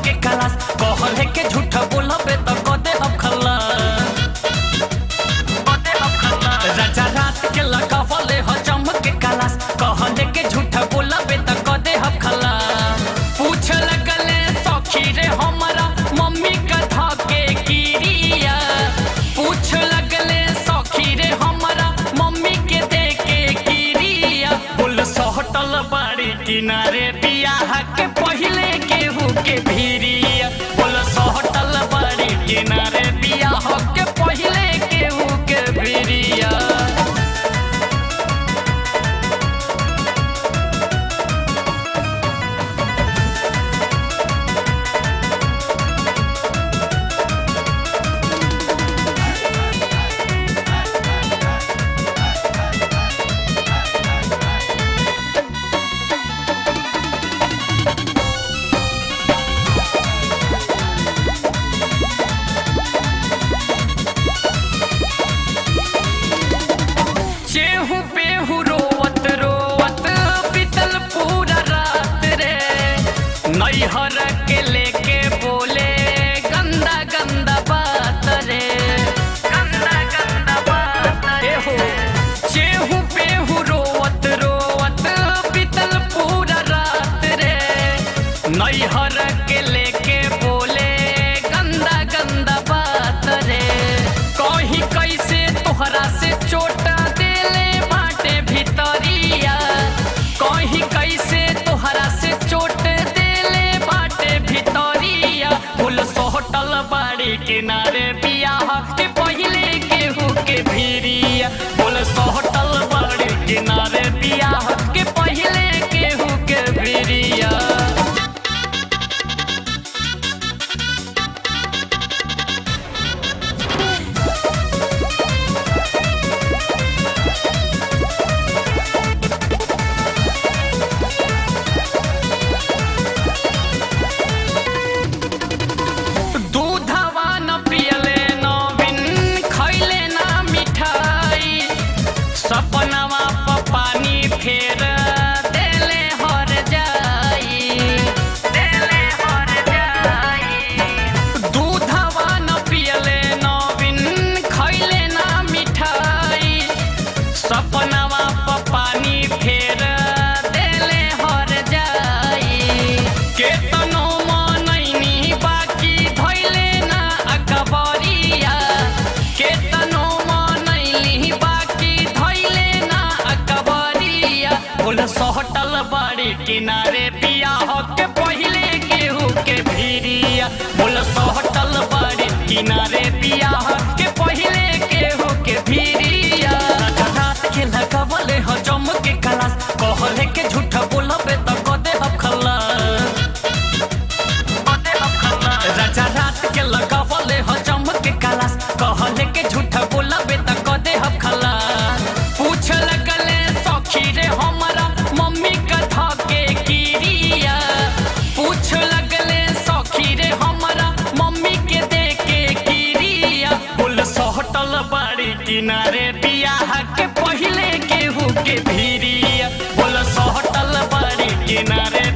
के कलास कहले के झूठा बोलबे त कदे हम खल्ला कदे हम खल्ला राजा रात के लगावले ह चमक के कलास कहले के झूठा बोलबे त कदे हम खल्ला पूछ लगले सखी रे हमरा मम्मी कथा के गिरिया पूछ लगले सखी रे हमरा मम्मी के दे के गिरिया पुल सहटल बाड़ी किनारे बियाह के पहिले केहू के भिरिया पुल सहटल बाड़ी किनारे बियाह के पहिले केहू के भिरिया चेहू पेहू रोवत रोवत बीतल पूरा रात रे नैहर के लेके बोले गंदा गंदा बात रे गंदा गंदा बात रे हो चेहू पेहू रोवत रोवत बीतल पूरा रात रे नैहर के लेके बोले गंदा गंदा बात रे कहीं कैसे तोहरा से चोट देले बाटे भितरिया कहीं कैसे तोहरा से चोट देले बाटे भितरिया फूल सोहटल बाड़ी किनारे बियाह के पहिले केहू के भिरिया फूल सोहटल बाड़ी किनारे बियाह के पहिले केहू के भिरिया दूधवा न पियले नवीन खैले ना मिठाई सपनवा प पानी फेर देले हर जाई देले हर जाई दूधवा न पियले नवीन खैले ना मिठाई सपनवा प पानी फेर देले हर जाई केतनो मनैनी बाकी धैले ना अकबरिया केतनो मनैली बाकी धैले ना अकबरिया बोल सहटल बाड़ी किनारे बियाह के पहिले केहू के भिरिया बोल सहटल बाड़ी किनारे बियाह के पहिले केहू के भिरिया रात के लगावले ह जम के कलास कहले के झूठा बोलबे त कदे हम खल्ला राजा रात के लगावले ह जम के कलास कहले के झूठा बोलबे त कदे हम खल्ला पूछ लगले सखी रे हमरा मम्मी कथा के गिरिया पूछ लगले सखी रे हमरा मम्मी के दे के गिरिया पुल सहटल बाड़ी किनारे बियाह के पहिले केहू के भिरिया बोल सहटल बाड़ी किनारे